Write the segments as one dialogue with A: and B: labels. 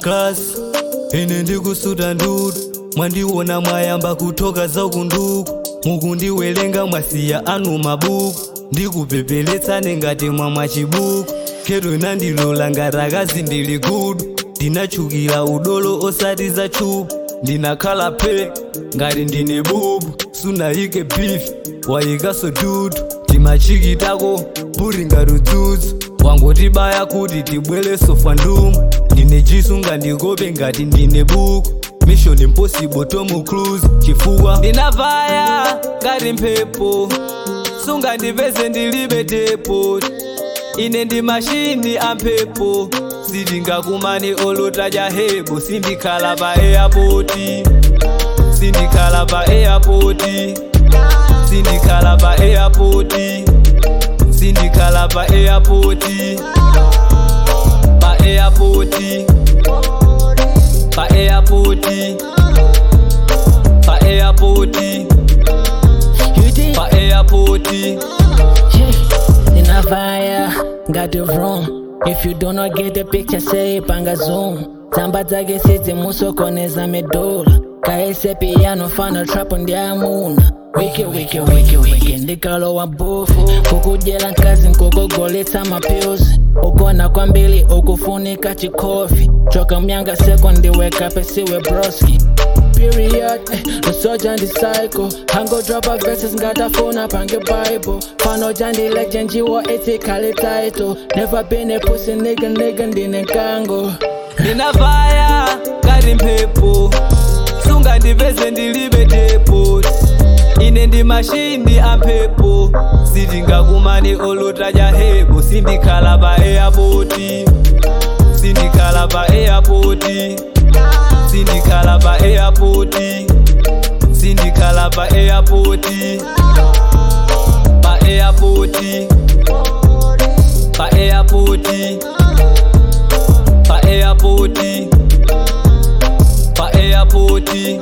A: class ine ndikusuta ndudu mwandiona mwayamba kutoka zakunduku mukundiwelenga mwasiya anu mabuku ndikupepeletsane ngati mwamwa chibuku kero inandilola ngati akazi ndili gudu ndinachukira udolo osati za chupu ndinakhala pe ngati ndine bubu sunayike beef wayikaso dudu timachikitako puri ngati udzudzu wangotibaya kuti tibwereso fandumu ndine jisu ngandikope ngati ndine buku mission impossible tom cruise chifukwa ndinavaya ngati mphepo sungandipeze ndilibe tepo ine ndi mashini amphepo sitingakumane olotaja hebo sindikhala pa airpoti sindikhala pa airpoti sindikhala pa airpoti sindikhala pa airpoti pa airpoti pa airpoti pa airpoti
B: You did.
A: pa airpoti
B: Ninavaya, got the room. If you do not get the picture, say panga zoom. Tamba zake sizi musokoneza medula kaese piano fana trap ndiamuna wiki wiki wiki wiki ndikalowa bofu kukujela nkazi nkukugoletsa mapyuzi ugona kwambili ukufunika chikofi choka myanga seko ndiweka pesiwe broski period eh, lusoja ndi cycle hango dropa verses ngatafuna pange bible fano jandi legend jiwo ethically title never been a pussy nigga nigga ndine nkango
A: ndinavaya ngati mphepo sungandipeze ndilibe tepo ine ndi mashini amphepo sitingakumane olotaja hebo sindikhala pa airpoti sindikhala pa airpoti sindikhala pa airpoti sindikhala pa airpoti pa airpoti pa airpoti pa airpoti pa airpoti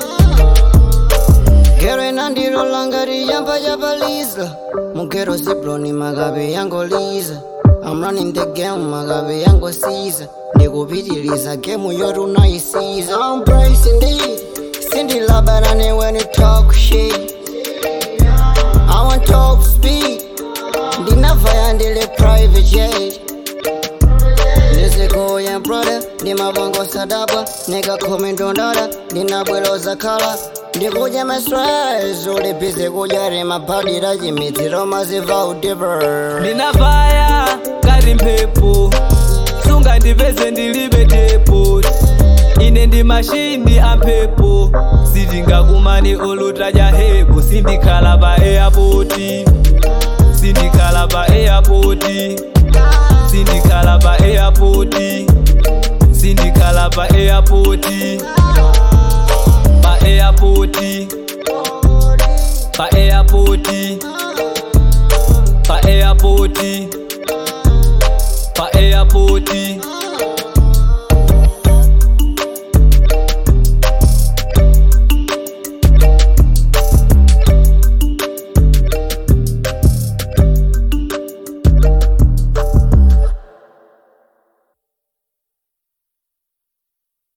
C: Gero inandirola ngati yamba yapaliza mugero zibroni magabe yangoliza I'm running the game magabe yangosiza ndikupitiliza game yote unaisiza I'm bracing indeed sindilabanane when you talk shit I want top speed ndinavaya ndile private jet ndizikuya brother ndimabongo sadaba nikakhomi ndondada ndinabweloza khala ndikudya mastres ulibize kudya rimabhadira chimidziro maziva udiver
A: ndinavaya ngati mphepo sungandipeze ndilibe tepo ine ndi mashini amphepo sitingakumane olotaja hebo sindikhala pa airpoti sindikhala pa airpoti sindikhala pa airpoti sindikhala pa airpoti pa airpoti pa airpoti pa airpoti pa airpoti